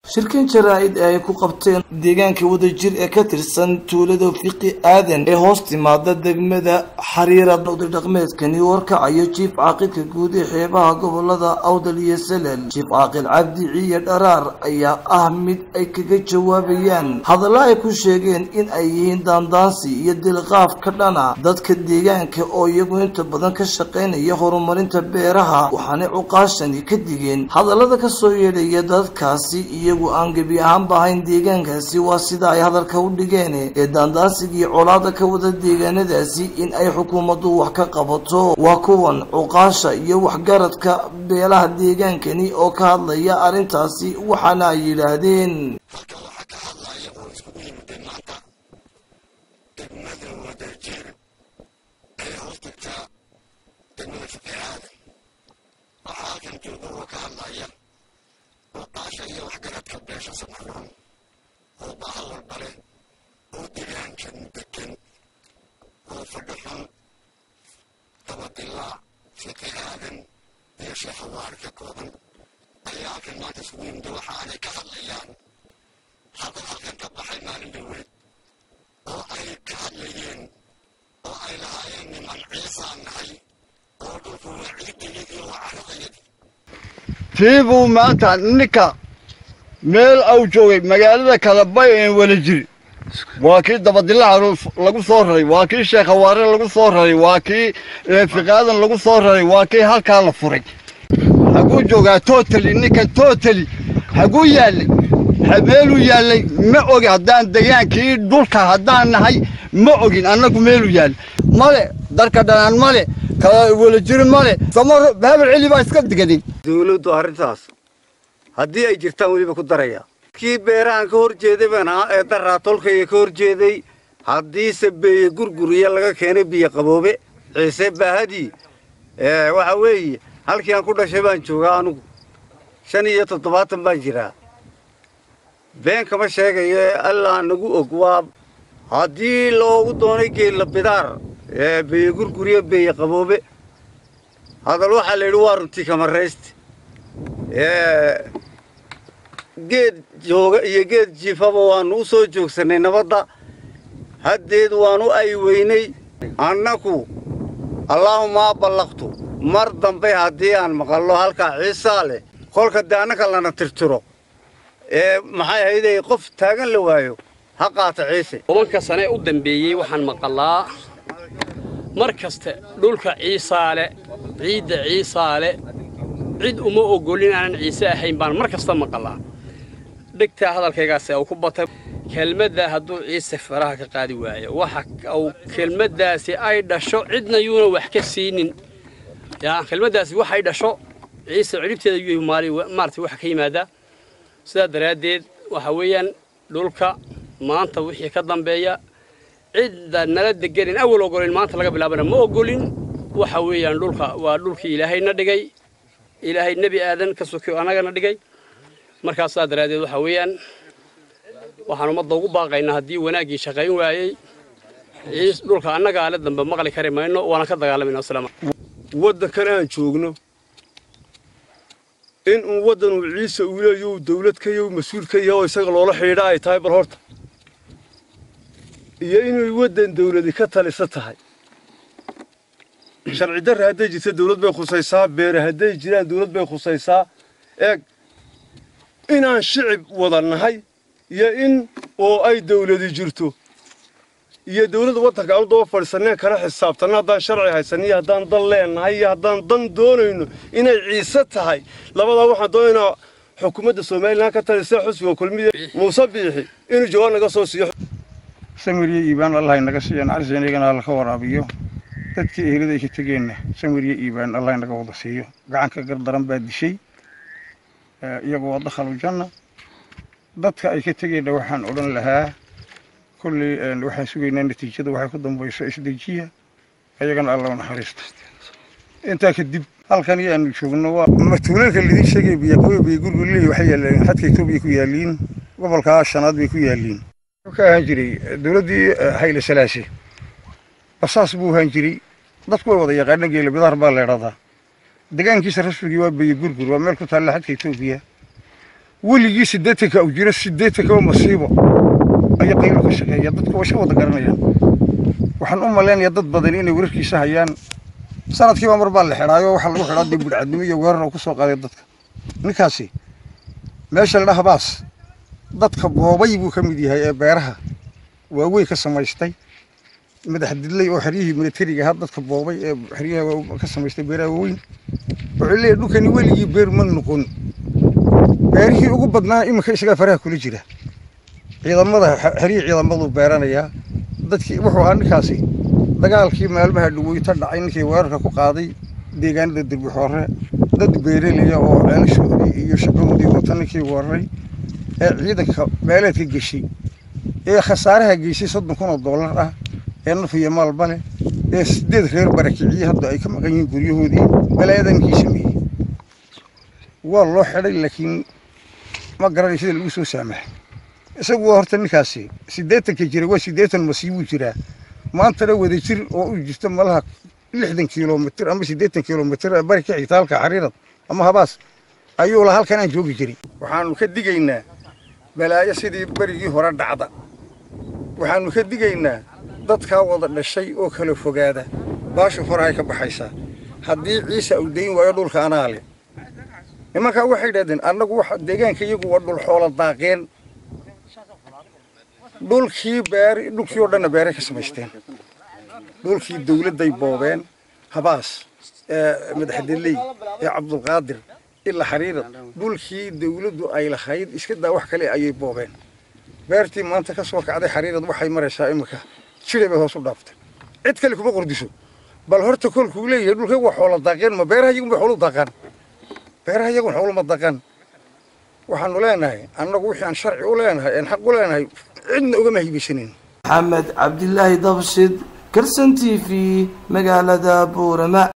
shirkan jaraa-id ee ay ku qabteen deegaanka wadajir ee ka tirsan tuulada fiqi aadan ee hoos timaada degmada xariira oday dhaqmeedkani warkacayo jiif caaqilka guud ee xeebaha gobolada awdal iyo salel jiif caaqil cabdi ciiyo dharaar ayaa ah mid ay kaga jawaabayaan hadalla ay ku sheegeen in ay yihiin daandaansi iyo dilqaaf ka dhana dadka deegaanka oo iyagu inta badan ka shaqaynaya horumarinta beeraha waxaanay cuqaashani ka digeen hadallada kasoo yeedhaya dadkaasi iyagu aan gebi ahaanba ahayn deegaankaasi waa sida ay hadalka u dhigeen ee daandaansigii colaada ka wada deegaanadaasi in ay xukuumaddu wax ka qabato waa kuwan cuqaasha iyo waxgaradka beelaha deegaankani oo ka hadlaya arrintaasi waxaana ay yidhaahdeen tii buu maanta ninka meel au joogay magaalada kalabay een wala jiri waa kii dabadilaca lagu soo raray waa kii sheekhawaare lagu soo raray waa kii fiqaadan lagu soo raray waa kii halkaa la furay haguu joogaa totali ninkan totali haguu yaallay meeluu yaallay ma ogi haddaan degaankii dhulka haddaan nahay ma ogin annagu meeluu yaallay male darka dhanaan male kala wala jiri male samaro habel celi baa iska digaday dawladdu arrintaas haddii ay jirtaan weliba ku daraya kii beerahan ka hor jeeday baan ahaa ee daraa tolkayga ka hor jeeday haddiise beeye gurguriya laga keenay biyo qaboobe ciise baahadii waxa weeye halkii aan ku dhashay baan joogaa anugu shan iyo toddobaatan baan jiraa been kama sheegayo ee allaa nagu og waa haddii loogu doonay geella bidaar beeye gurguriya beeye qaboobe hadal waxaa la yidhi waa runtii kamarayste geed jooga iyo geed jiifaba waannu u soo joogsannay nabadda haddeed waannu ay weynay annaku allaahuma ballaqtu mar dambe haddii aan maqallo halkaa ciisaa leh kolka dee annaka lana tirtiro ee maxay ahayday qof taagan la waayo ha qaata ciise tobanka sane u dambeeyey waxaan maqalaa mar kaste dhulka ciisaale ciidda ciisaale cid uma ogolin aanan ciise ahayn baan mar kasta maqalaa dhegtaa hadalkaygaasi uu ku batay kelmaddaa hadduu ciise faraha ka qaadi waayo waxa uu kelmaddaasi ay dhasho cidna yuuna wax ka siinin yaa kelmaddaasi waxay dhasho ciise ciribteeda yuu maaragtay waxa ka yimaadaa sidaa daraaddeed waxa weeyaan dhulka maanta wixii ka dambeeya cidda nala deganin awal ogolin maanta laga bilaabana ma ogolin waxa weeyaan dhulka waa dhulkii ilaahayna dhigay ilaahay nebi aadan ka sokiyo annagana dhigay markaas saa daraaddeed waxa weeyaan waxaan ummadda ugu baaqaynaa haddii wanaaggii shaqayn waayey ciis dhulka annaga ale dambe maqli kari mayno waana ka dagaalamayna wasalaam waddankan aan joogno in uu waddan uu ciise uu leeyo dawlad ka yaho mas-uul ka yaho isaga loola xidhiidha ay tahay bal horta iyo inay waddan dawladi ka talisa tahay sharci darra hadday jirta dawlad bay khusaysaa beere hadday jiraan dawlad bay khusaysaa eeg inaan shicib wada nahay iyo in oo ay dawladi jirto iyo dawladda waddanka aanu daba fadhiisanneen kala xisaabtanno haddaan sharci haysanno iyo haddaan dan leennahay iyo haddaan dan doonayno inay ciise tahay labadaa waxaan doonaynaa xukuumadda somalilan ka talisa xusbiga kulmiya muuse biixi inuu jawaab naga soo siiyo samiriyo iibaan allah naga siiyo naxariis inagana alla ka waraabiyo dadkii ehelada ay ka tegeenna samiriyo iibaan allah naga wada siiyo gacanka gardaran baa dishay iyagu waa dakhalu janna dadka ay ka tegeenna waxaan odhan lahaa kolley waxaan sugaynaa natiijada waxay ku dambayso isdejiya ayagana alla u naxariista intaa kadib halkan iyo aanu joogno waa matuulalka lidin sheegay biyaqawe biyo gurgurley waxay yaaleen xadka etoobiya ku yaaliin gobolkaa shanaad bay ku yaaliin ka ahaan jiray dowladdii hayle salaase basaas buu ahaan jiray dadku way wada yaqaanaan geela bidaar baa leedhadaa degaankiisa rasmigii waa biyo gurgur waa meel ku taalla xadka etoobiya weligii siddeetanka u jiro siddeetankaba masiibo ayaa qaylo ka shaqeeya dadku way iska wada garanayaan waxaan u malaynayaa dad badan inay wararkiisa hayaan sanadkiiba mar baa la xidhaayo waxaa lagu xidhaa dee budhcadnimo iyo weerar oo ku soo qaaday dadka ninkaasi meesha la dhaha baas dadka boobay buu ka mid yahay ee beeraha waaweyn ka samaystay madax didlay oo xeryihii militariga ahaa dadka boobay ee xeryaha ka samaystay beeraha waaweyn wuxuu leeyahy dhulkani weligii beer ma noqon beerihii ugu badnaa iminka isagaa faraha kula jira ciidamada xeryihii ciidamaduu beeranayaa dadkii wuxuu ahaa ninkaasi dagaalkii maalmaha dhaweyta dhacay ninkii weerarka ku qaaday deegaanada derbixoore dad beerelaya oo ceelashoodii iyo shaqadoodii wata ninkii weeraray ee ciidanka meeleedka geshay ee khasaaraha geysay soddon kun oo dollar ah ee naf iyo maalba leh ee sideed reer barakiciyey hadda ay ka maqan yihiin guryahoodii balaayadaa ninkii sameeyey waa loo xidhay laakiin ma garanay sida lagu soo saamaxay isagu waa horta ninkaasi siddeetanka jira waa siddeetan masiibuu jiraa maantana wada jir oo u jirta malaha lixdan kilomitr ama siddeetan kilomitr bari ka xigta halka xariirad ama habaas ayuu la halkan aan joogi jirin waxaanu ka digaynaa balaayo sidii berigii hore dhacda waxaanu ka digaynaa dadkaa wada dhashay oo kala fogaada baasha horahay ka baxaysaa haddii ciise uu dayn waayo dhulka anaa le nimankaa waxay idhahdeen annagu waxa deegaanka iyagu waa dhul xoola daaqeen dhulkii beer dhulkii oo dhanna beeray ka samaysteen dhulkii dawladday boobeen habaas ee madaxdeley ee cabdulqaadir ilaa xariirad dhulkii dawladdu ay lahayd iska daa wax kale ayay boobeen beertii maanta ka soo kacday xariirad waxay maraysaa iminka jiray bay hoos u dhaaftay cid kale kuma qordiso bal horta kolkuu leeyahay dhulkay waa xoola daaqeen ma beeraha iyagun bay xoolu daaqaan beeraha iyagun xooluma daaqaan waxaanu leenahay annagu wixii aan sharci u leenahay aan xaq u leenahay cidna ugama hibaysanin maxamed cabdilaahi dabshid karsan t v magaalada buurama